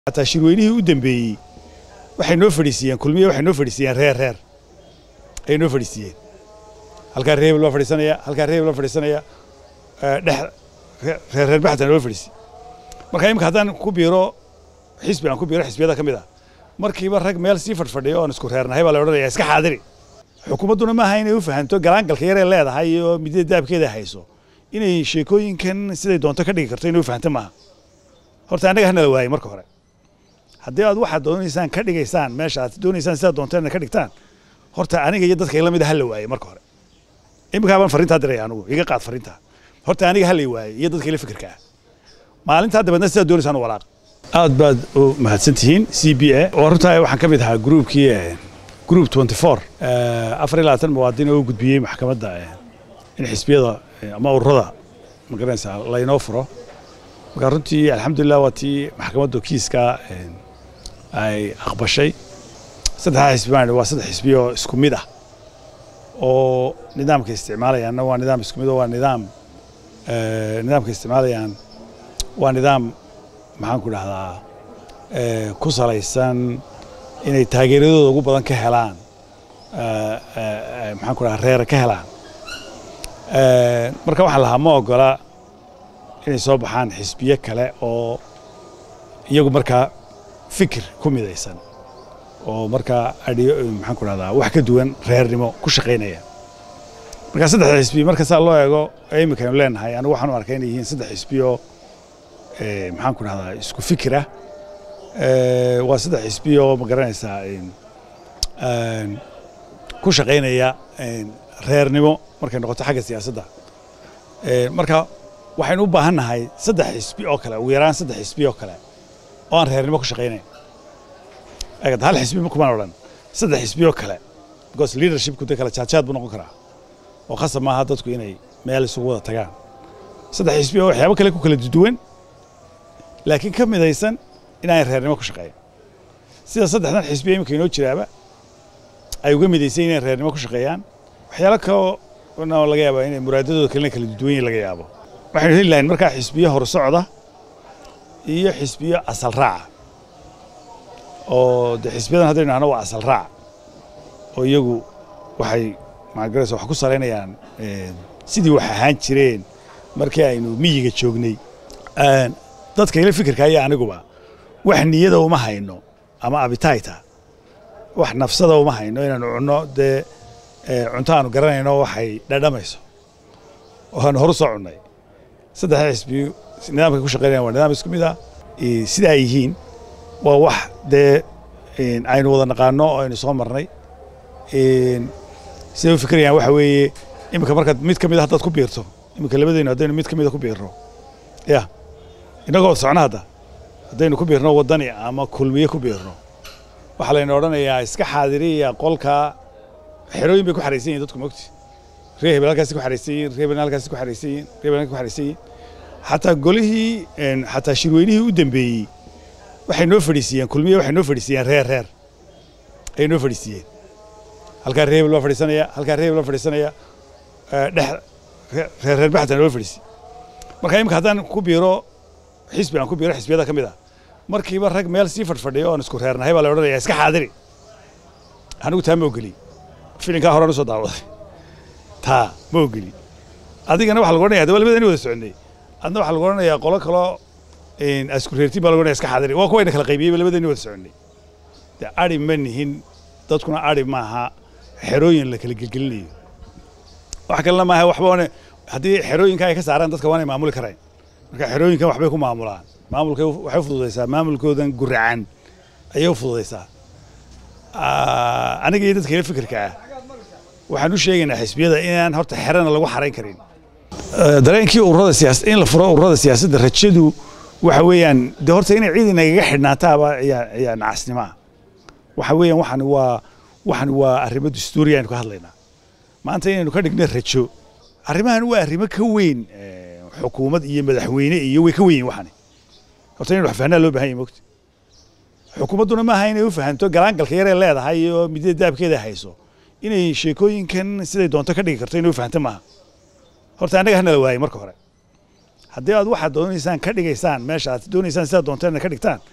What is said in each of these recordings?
xataa shirweynihii u dambeeyey waxay noo fadhiisiiyeen kulmiye waxay noo fadhiisiiyeen reer reer ayay noo fadhiisiiyeen halkaa reer hebel baa fadhiisanaya halkaa reer hebel baa fadhiisanaya dhex reer reer baxdan loo fadhiisi marka imika haddaan ku biiro xisbi aan ku biiro xisbiyada ka mid ah markiiba rag meel sii fadhfadhiyo oon isku reernahay baa la odhanaya iska xaadiri xukuumadduna maaha inay u fahanto galaangalka yaree leedahay iyo midada daabkeeda hayso inay sheekooyinkan siday doonto ka dhigi karto inay u fahanto maaha horta annaga hana la waayey marka hore haddii aad waxaad doonaysaan ka dhigaysaan meesha aad doonaysaan sidaad doonteen ka dhigtaan horta aniga iyo dadka ila mid a hala waayey marka hore iminkaa baan farrintaa diraya anugu iga qaad farrintaa horta aniga hala waayey iyo dadka ila fikirka ah maalintaa dabeedna sidaad doonaysaan u walaaq aad baad u mahadsan tihiin c b a oo runtaa waxaan ka mid ahaa gruubkii group 24 afar iyo labaatan muwaadin oo u gudbiyey maxkamadda in xisbiyada ama ururada ma garanaysaa laynoo furo marka runtii alxamdulilah waa tii maxkamaddu kiiska ay aqbashay saddexdaa xisbi baan waa saddex xisbi oo isku mid ah oo nidaamka isticmaalayaanna waa nidaam isku mid oo waa nidaam nidaamka isticmaalayaan waa nidaam maxaan ku dhahdaa ku salaysan inay taageeradooda ugu badan ka helaan maxaan ku dhahaa reera ka helaan marka waxaan lahaa ma ogola inay soo baxaan xisbiyo kale oo iyagu markaa fikir ku midaysan oo markaa adhiyo maxaan ku dhahdaa wax ka duwan reernimo ku shaqaynaya marka saddexda xisbi marka saa loo eego iminka aynu leenahay anigu waxaan u arkay inay yihiin saddex xisbi oo maxaan ku dhahdaa isku fikir ah waa saddex xisbi oo ma garanaysaa ku shaqaynaya reernimo markay noqoto xagga siyaasadda marka waxaynu u baahan nahay saddex xisbi oo kale ugu yaraan saddex xisbi oo kale oo aan reernimo ku shaqaynayn eegad hal xisbi kumaan odhan saddex xisbi oo kale because leadershipku dee kale jaadjaad buu noqon karaa oo khasab maaha dadku inay meel isugu wada tagaan saddex xisbi oo waxyaabo kale ku kala duwan laakiin ka midaysan inaan reernimo ku shaqeeyan sida saddexdan xisbi iminka inoo jiraaba ay uga midaysan inay reernimo ku shaqeeyaan waxyaalo kaloo laga yaaba inay muraadadooda kalena kala duwan yihin laga yaabo waxaynu heli lahayn markaa xisbiyo horsocda iyo xisbiyo asal raaca oo de xisbiyadan haddaynu nahno waa asal raac oo iyagu waxay magaraysa wax ku salaynayaan sidii wax ahaan jireen markii aynu miyiga joognay dadka ila fikirka iyo aniguba wax niyada uma hayno ama abitayta wax nafsada uma hayno inaanu cunno dee cunto aanu garanayno waxay dhadhamayso oo aanu horu soo cunnay saddexda xisbi nidaamkay ku shaqeynayan waa nidaam isku mid ah sida ay yihiin waa wax dee aynu wada naqaano oo aynu soo marnay siday u fikirayaan waxa weeye iminka markaad mid ka mid a haddaad ku biirto iminka labadaynu haddaynu mid ka mid a ku biirno ya innagoo socno hadda haddaynu ku biirno waddani ama kulmiye ku biirno waxaa layna odhanayaa iska xaadiriya qolka xerooyin bay ku xaraysan yihin dadku mogti ree hebel halkaasi ku xaraysan yihin ree hebel halkaasi ku xaraysan yihin ree hebel ku xaraysan yihin xataa golihii xataa shirweynihii u dambeeyey waxay noo fadhiisiiyeen kulmiye waxay noo fadhiisiiyeen reer reer ayay noo fadhiisiiyeen halkaa ree hebel baa fadhiisanaya halkaa ree hebel baa fadhiisanaya dhex reer reer baxdan loo fadhiisi marka imika haddaan ku biiro xisbi aan ku biiro xisbiyada ka mid ah markiiba rag meel sii fadhfadhiyo oon isku reernahay baa la odhanaya iska xaadiri anigu taa ma ogeli filinkaa horaan usoo daawaday taa ma ogeli adigana waxa lagu odhanaya de waa labadani wada soconay adna waxaa lagu odhanayaa qolo kaloo asku reertiin baa lagu odhanaya iska xaadiri waa kuwayna kala qaybiyeyba labadani wada soconay de ari ma nihin dadkuna ari maaha xerooyin la kala gelgelinayo wax kalena maaha waxba one haddii xerooyinka ay ka saaraan dadka waanay maamuli karayn marka xerooyinkan waxbay ku maamulaan maamulka waxay u fududaysaa maamulkoodan guracan ayay u fududaysaa aniga iyo dadka ila fikirka ah waxaan u sheegaynaa xisbiyada inaan horta xerana lagu xarayn karin dareenkii ururada siyaasad in la furo ururada siyaasadda rajadu waxa weeyaan de horta inay ciid inagaga xidhnaataaba ayaa ayaa nacasnimo ah waxa weeyaan waxan waa waxan waa arrimo dastuuriya aynu ka hadlaynaa maanta inaynu ka dhigno rajo arrimahan waa arrimo ka weyn xukuumad iyo madaxweyne iyo way ka weyn waxani horta inaynu wax fahnaa loo bahan yahay mogta xukuumadduna maaha inay u fahanto galaangalka yaree leedahay iyo midada daabkeeda hayso inay sheekooyinkan siday doonto ka dhigi karto inay u fahanto maaha horta annaga hana la waayey marka hore haddii aad waxaad doonaysaan ka dhigaysaan meesha aad doonaysaan sidaad doonteen ka dhigtaan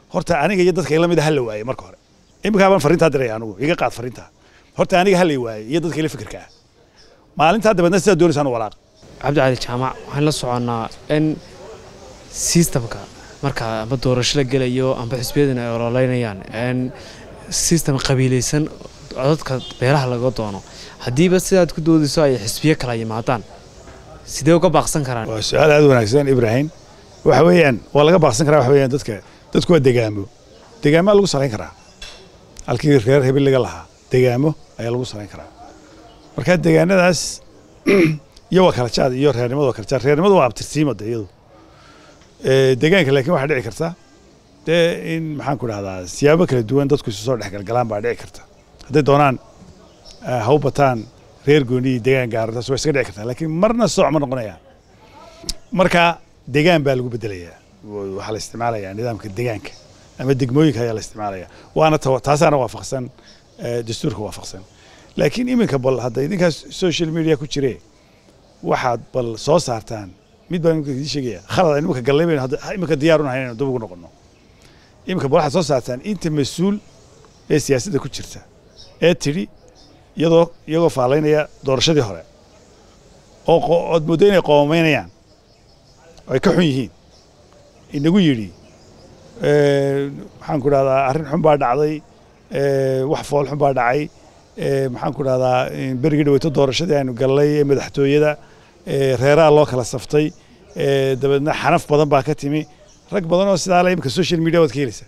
horta aniga iyo dadka ila mid hala waaye marka hore iminkaa baan fariintaa diraya anigu iga qaad fariintaa horta aniga hala waaye iyo dadka ila fikirka ah maalintaa dabeedna sidaa doonaysaan u walaaq cabdi cali jaamac waxaan la soconnaa in sistamka marka amba doorasho la gelayo amba xisbiyadan ay ololeynayaan in sistem qabiilaysan codadka beelaha laga doono haddiiba sidaad ku doodayso ay xisbiyo kala yimaadaan sidee uga baaqsan karaan waa su-aal aad u wanaagsan ibraahim waxa weeyaan waa laga baaqsan karaa waxa weeyaan dadka dadku waa degaamo degaamaa lagu salayn karaa halkii reer hebel laga lahaa degaamo ayaa lagu salayn karaa marka degaanadaas iyo waa kala jaad iyo reernimadu waa kala jaad reernimadu waa abtirsiimo de iyadu degaanka laakiin waxaa dhici karta dee in maxaan ku dhahdaa siyaabo kala duwan dadku isu soo dhexgalgalaan baa dhici karta hadday doonaan ha u bataan reer gooni iyo degaan gaaro taas waa iska dhici kartaa laakiin marna sooc ma noqonayaan marka degaan baa lagu bedelayaa waxaa la isticmaalayaa nidaamka degaanka ama degmooyinka ayaa la isticmaalaya waana taasaana waafaqsan dastuurka waafaqsan laakiin iminka bal hadda idinkaas social media ku jire waxaad bal soo saartaan mid baan imika idin sheegaya khalad aan iminka gallay baynu iminka diyaar unahay inaynu dib ugu noqono iminka bal waxaad soo saartaan inta mas-uul ee siyaasadda ku jirta ee tidhi iyadoo iyagoo faalaynaya doorashadii hore oo ood mooddo inay qoomaynayaan oo ay ka xun yihiin inagu yidhi maxaan ku dhahdaa arrin xun baa dhacday wax fool xun baa dhacay maxaan ku dhahdaa berigii dhaweyto doorashadii aynu gallay ee madaxtooyada reeraha loo kala saftay dabeedna xanaf badan baa ka timi rag badan oo sidaa le iminka social media waad ka helaysa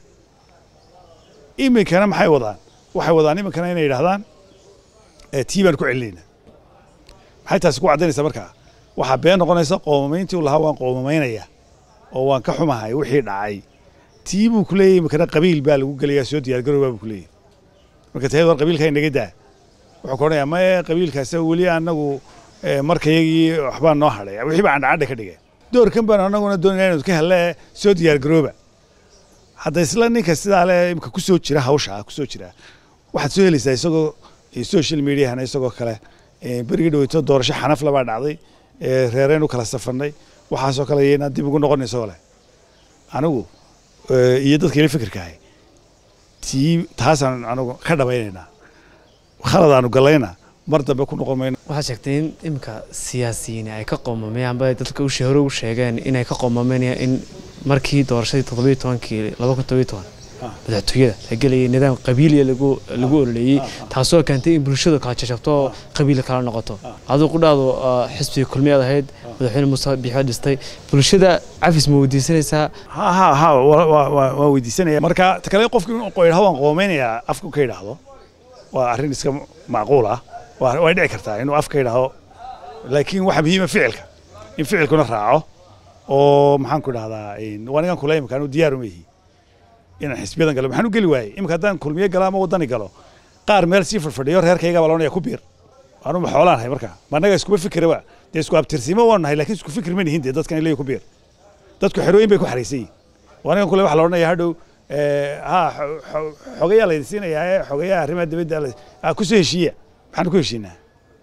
iminkana maxay wadaan waxay wadaan iminkana inay yidhahdaan tii baan ku celinayna maxay taasi ku caddaynaysaa markaa waxaa been noqonaysa qoomamayntii u lahaa waan qoomamaynaya oo waan ka xumahay wixii dhacay tii buu ku leeyahy iminkana qabiil baa lagu gelayaa soo diyaargarowbaa buu ku leeyahy marka taheed war qabiilka inaga daa wuxuu ka odhanayaa maye qabiilkaas weli anagu markayagii waxbaa noo hadhay wixii baa candhacadha ka dhigeen doorkan baan anaguna doonayna inuu ka hele soo diyaargarooba hadda isla ninka sidaa le imika ku soo jira hawsha ku soo jira waxaad soo helaysaa isagoo social mediahana isagoo kale berigii dhaweyto doorasho xanaf labaa dhacday reereen u kala safannay waxaasoo kale yaynaan dib ugu noqon isagoo leh anigu iyo dadka ila fikirkaahay tii taasaan anigu ka dhabaynaynaa khaladaanu gallayna mar dambe ku noqon mayno waxaad sheegtay in iminka siyaasiyiini ay ka qoomameen amba dadka ushee hore u sheegeen inay ka qoomameen in markii doorashadii toddobiyo tobankii laba kun todobiyo toban madaxtooyada la gelayay nidaam qabiiliya lagu lagu ololeeyey taasoo keentay in bulshadu kala jajabto oo qabiil kala noqoto aduu qudhaadu xisbiga kulmiyaad ahayd madaxweyne muuse biixo dhistay bulshada cafis ma weydiisanaysaa ha ha ha waa weydiisanaya marka ta kale qofki yidhahdo waan qoomeynayaa afku ka yidhaahdo waa arrin iska macquul ah way dhici kartaa inuu afka yidhaahdo laakiin waxa muhiima ficilka in ficilkuna raaco oo maxaan ku dhahdaa waa nigan kula imika anu diyaar uma yihi inaan xisbiyadan galo maxaan u geli waayey imika haddaan kulmiye galo ama waddani galo qaar meel sii fadfadhiyo reerkayga baa loonaya ku biir anuma xoolaan nahay marka ma annaga iskuma fikiraba dee isku abtirsiimo waan nahay laakiin isku fikir ma nihin dee dadkan ilay ku biir dadku xerooyin bay ku xaraysan yihin waa nigan kule waxa la odhanaya hadhow ha xogayaa laydin siinayaa ee xogayaha arrimaha dibadda ku soo heshiiya maxaan ku heshiinaa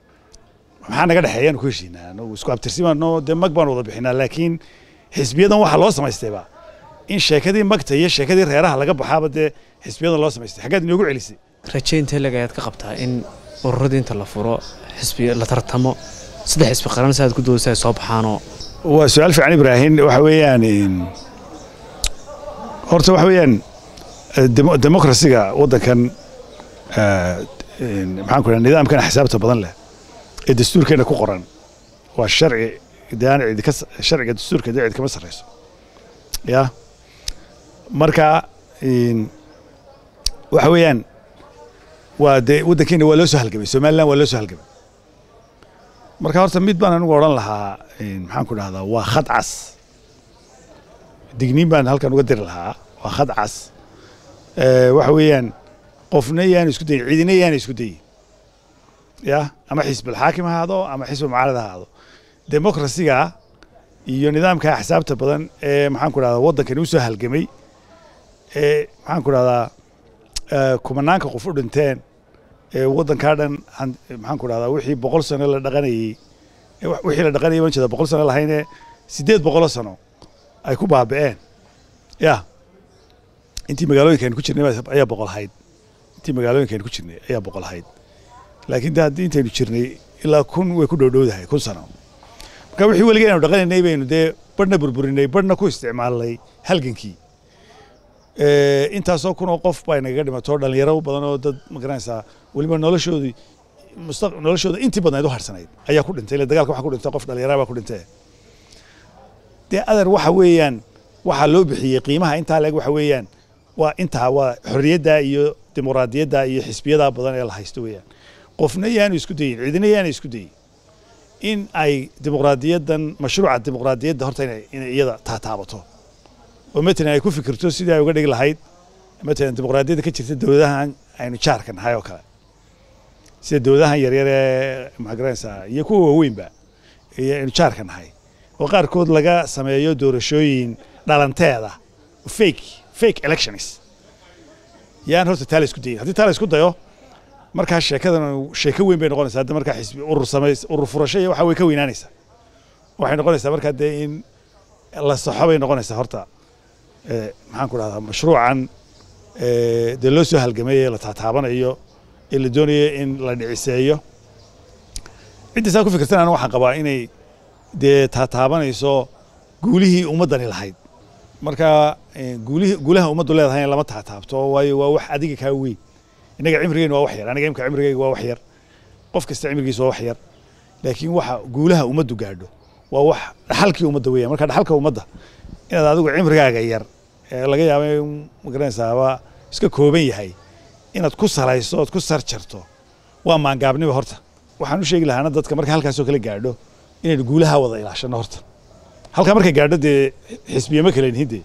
maxaa naga dhexeeya aanu ku heshiinaa anagu isku abtirsimaano dee mag baan wada bixinaa laakiin xisbiyadan waxaa loo samaystayba in sheekadii magta iyo sheekadii reeraha laga baxaaba dee xisbiyadan loo samaystay xaggaad inoogu celisay raje intee leg ayaad ka qabtaa in ururadii inta la furo xisbi la tartamo saddex xisbi qaran si aad ku doodaysa ay soo baxaanoo waa su-aal fiican ibraahim waxa weeyaan horta waxa weeyaan demokrasiga waddankan maxaan ku dhaha nidaamkan xisaabta badan leh ee dastuurkeena ku qoran waa sharci dee aan cidi ka sharciga dastuurka dee cid kama sarreyso ya marka waxa weeyaan waa dee waddankeena waa loo soo halgamay somaliland waa loo soo halgamay marka horta mid baan anigu odhan lahaa maxaan ku dhahdaa waa khad cas digniin baan halkan uga diri lahaa waa khad cas waxa weeyaan qofna yaanu isku dayin cidina yaana isku dayin ya ama xisbi alxaakim ha ahaado ama xisbi mucaarad ha ahaado demokrasiga iyo nidaamka axsaabta badan ee maxaan ku dhahdaa waddankani usoo halgamay ee maxaan ku dhahdaa kumanaanka qof u dhinteen ee waddankaa dhan maxaan ku dhahdaa wixii boqol sano la dhaqanayey wixii la dhaqanayay waan jeeda boqol sano lahaynee siddeed boqolo sano ay ku baaba'een ya intii magaalooyinka aynu ku jirnay baa- ayaa boqol ahayd intii magaalooyinka aynu ku jirnay ayaa boqol ahayd laakiin de haddii intaynu jirnay ilaa kun way ku dhowdhowdahay kun sano marka wixii weliga aynu dhaqanaynay baynu dee badhna burburinay badhna ku isticmaalnay halgankii Eh, intaasoo kun oo qof baa nagaga dhimato dhalinyaro badan oo dad magaranaysaa weliba noloshoodii mustaq noloshooda intii badnayd u harsanayd ayaa ku dhintay ile dagaalka waxa ku dhintay qof dhalinyara baa ku dhintay dee adar waxa weeyaan waxaa loo bixiyey qiimaha intaa leeg waxa weeyaan waa intaa waa xorriyadda iyo dimuqraadiyadda iyo xisbiyada badan ee la haysto weeyaan qofna yaanu isku dayin cidina yaanu isku dayin in ay dimuqraadiyaddan mashruuca dimuqraadiyadda horta inay inay iyada taataabato oo matalan ay ku fikirto sidii ay uga dhigi lahayd matalan dimuqraadiyadda ka jirta dowladahan aynu jaarka nahay oo kale sida dowladahan yaryar ee maxaa garanaysaa iyo kuwa waaweynba iyo aynu jaarka nahay oo qaarkood laga sameeyo doorashooyin dhalanteeda fake fake elections yaan horta taa la isku dayin haddii taa la isku dayo markaa sheekadan sheeko weyn bay noqonaysaa hadda markaa xisbi urur samays urur furasho iyo waxa way ka weynaanaysaa waxay noqonaysaa markaa dee in la saxo bay noqonaysaa horta eh, maxaan ku dhahdaa mashruucan eh, dee loo soo halgamay ee la taataabanayo ee la doonayo in la dhiciseeyo cidda saa ku fikirtan aniga waxaan qabaa inay dee taataabanayso guulihii ummaddani lahayd marka eh, guulihii guulaha ummaddu leedahay in lama taataabto waayo waa wax adiga kaa weyn innaga cimrigeenu waa wax yar aniga imka cimrigeyga waa wax yar qof kasta cimrigiisa waa wax yar laakiin waxa guulaha ummaddu gaadho waa wax dhaxalkii ummadda weeyaan marka dhaxalka ummadda inaad adigu cimrigaaga yar ee laga yaabo in magaranaysaaba iska kooban yahay inaad ku salayso ood ku sarjarto waa maangaabniba horta waxaan u sheegi lahaana dadka marka halkaasoo kale gaadho inaynu guulaha wada ilaashano horta halkaa markay gaadho dee xisbiye ma kale nihin dee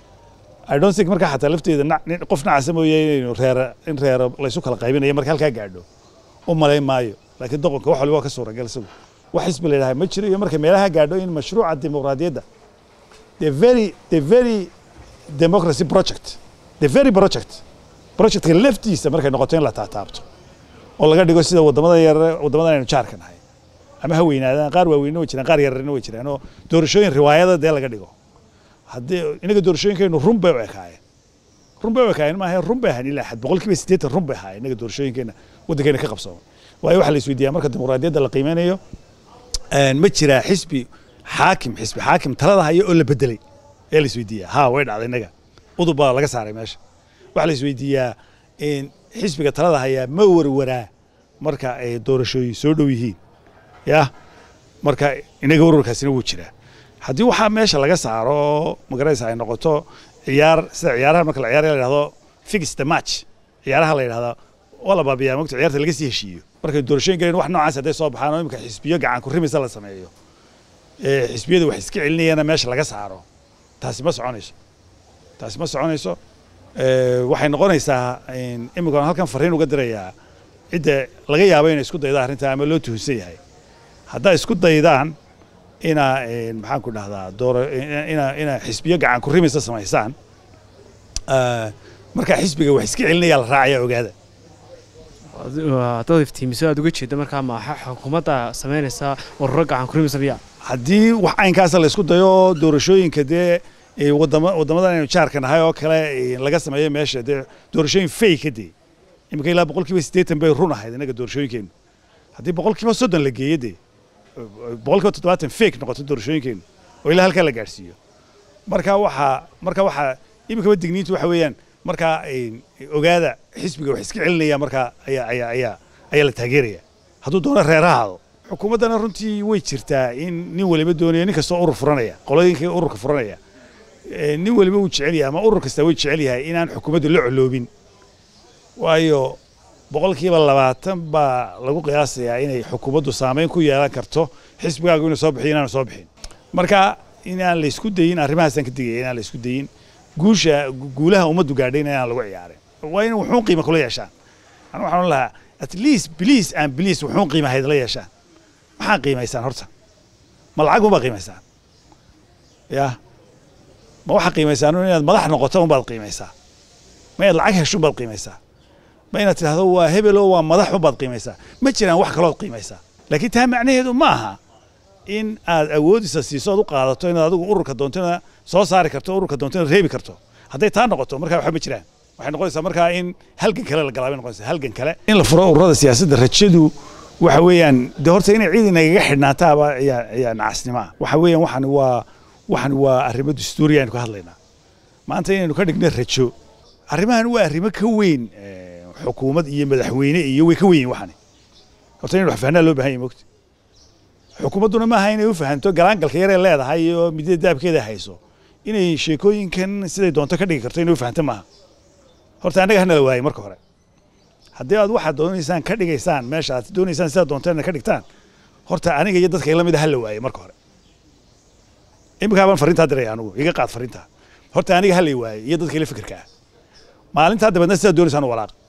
I don't think markaa xataa lafteeda na- nin- qof nacasa mooye inaynu reera in reera laysu kala qaybinayo marka halkaa gaadho u malayn maayo laakiin doqonka wax waliba waa ka suuragal isagu wax xisbi la yidhaha ma jiro iyo marka meelaha gaadho in mashruuca dimuqraadiyadda the very the very democracy project the very project projectka laftiisa markay noqoto in la taataabto oo laga dhigo sida wadamada yar wadamadan aynu jaarka nahay ama ha weynaadaan qaar waaweyne way jiraan qaar yararina way jiraan oo doorashooyin riwaayada dee laga dhigo haddii inaga doorashooyinkeennu run bay u ekaayeen run bay u ekaayeen maaha run bay ahayn ilaa xad boqolkiiba siddeetan run bay ahaayeen inaga doorashooyinkeenna waddankeena ka qabsoomay waayo waxaa la isweydiiyaa marka dimuqraadiyadda la qiimeynayo een, ma jiraa xisbi xaakim xisbi xaakim talada haya oo la bedelay ayaa la isweydiiyaa ha way dhacday inaga udub baa laga saaray meesha waxaa la isweydiiyaa in xisbiga talada hayaa ma warwaraa marka ay doorashooyin soo dhow yihiin ya marka inaga warwarkaasina wuu jiraa haddii waxaa meesha laga saaro magaraysa ay noqoto ciyaar sida ciyaaraha marka la ciyaaraya la yidhahdo fix the match ciyaaraha la yidhahdo waa la baabiyaa mogta ciyaarta laga sii heshiiyo markay doorashooyin galeen wax noocaas hadday soo baxaan oo imika xisbiyo gacan ku rimisa la sameeyo ee xisbiyada wax iska celinayana meesha laga saaro taasi ma soconayso taasi ma soconayso ee, waxay noqonaysaa in imika halkan fariin uga dirayaa cidda laga yaabo inay isku dayda arrinta ama loo tuhunsan yahay haddaa isku daydaan inaa een, maxaan ku dhahdaa doora ina ina xisbiyo gacan ku rimisa samaysaan eh, markaa xisbiga wax iska celinayaa la raacaya ogaada dad iftiimiso aad uga jeeda markaa maaxa xukuumadda samaynaysaa ururo gacan kurimisa miya haddii wax caynkaasa la isku dayo doorashooyinka dee ee, wadama waddamadan aynu jaarka nahay oo kale ee, laga sameeyo meesha dee doorashooyin fayka dee imika ilaa boqolkiiba siddeetan bay run ahayd inaga doorashooyinkeenu haddii boqolkiiba soddon la geeyo dee boqolkiiba toddobaatan fake noqoto doorashooyinkeenu oo ilaa halkaa la gaadhsiiyo marka waxaa marka waxaa imikaba digniintu waxa weeyaan markaa een, ogaada xisbiga wax iska celinaya markaa ayaa ayaa ayaa ayaa la taageeraya hadduu doono reerahaado xukuumaddana runtii way jirtaa in nin waliba doonaya nin kastoo urur furanaya qolooyinka ururka furanaya ee, nin waliba wuu jecel yahay ama urur kasta way jecel yahay inaan xukuumaddu la coloobin waayo boqolkiiba labaatan baa lagu qiyaasayaa inay xukuumaddu saameyn ku yeelan karto xisbigaagu inuu soo bixiyo inaanu soo bixin marka inaan la isku dayin arrimahaasaan ka digaya inaan la isku dayin guusha gu- guulaha ummaddu gaadhayna inaan lagu ciyaarin waa in wuxuun qiima kula yeeshaan anu waxaan ohan lahaa at least please and please wuxuun qiima hayd la yeeshaan maxaa qiimaysaan horta ma lacag unbaad qiimaysaan ya ma waxaa qiimaysaan un inaad madax noqoto unbaad qiimaysaa ma inaad lacag hesho unbaad qiimaysaa ma inaad tidhahdo waa hebelo waa madax unbaad qiimaysaa ma jiraan wax kalood qiimaysaa laakiin taa macnaheedu ma aha in aad awoodisa siiso ood u qaadato inaad adigu ururka doontona soo saari karto ururka doontona reebi karto hadday taa noqoto markaa waxba ma jiraan waxay noqonaysaa markaa in halgan kale la galaa bay noqonaysaa halgan kale in la furo ururada siyaasadda rajadu waxa weeyaan de horta inay ciid inagaga xidhnaataaba ayaa ayaa nacasnimo ah waxa weeyaan waxan waa waxan waa arrimo dastuuri aynu ka hadlaynaa maanta inaynu ka dhigno rajo arrimahan waa arrimo ka weyn eh, xukuumad iyo madaxweyne iyo way ka weyn yihiin waxani horta inaynu wax fahnaa loo baahan yahay mogta xukuumadduna maaha inay u fahanto galaangalka yaree leedahay iyo midada daabkeeda hayso inay sheekooyinkan siday doonto ka dhigi karto inay u fahanto maaha horta annaga hanala waayey marka hore haddii aad waxaad doonaysaan ka dhigaysaan meesha aad doonaysaan sidaad doonteen ka dhigtaan horta aniga iyo dadka ila mid a hala waayey marka hore iminkaa baan fariintaa diraya anugu iga qaad fariintaa horta aniga hala waayey iyo dadka ila fikirka ah maalintaa dabeedna sidaad doonaysaan u walaaq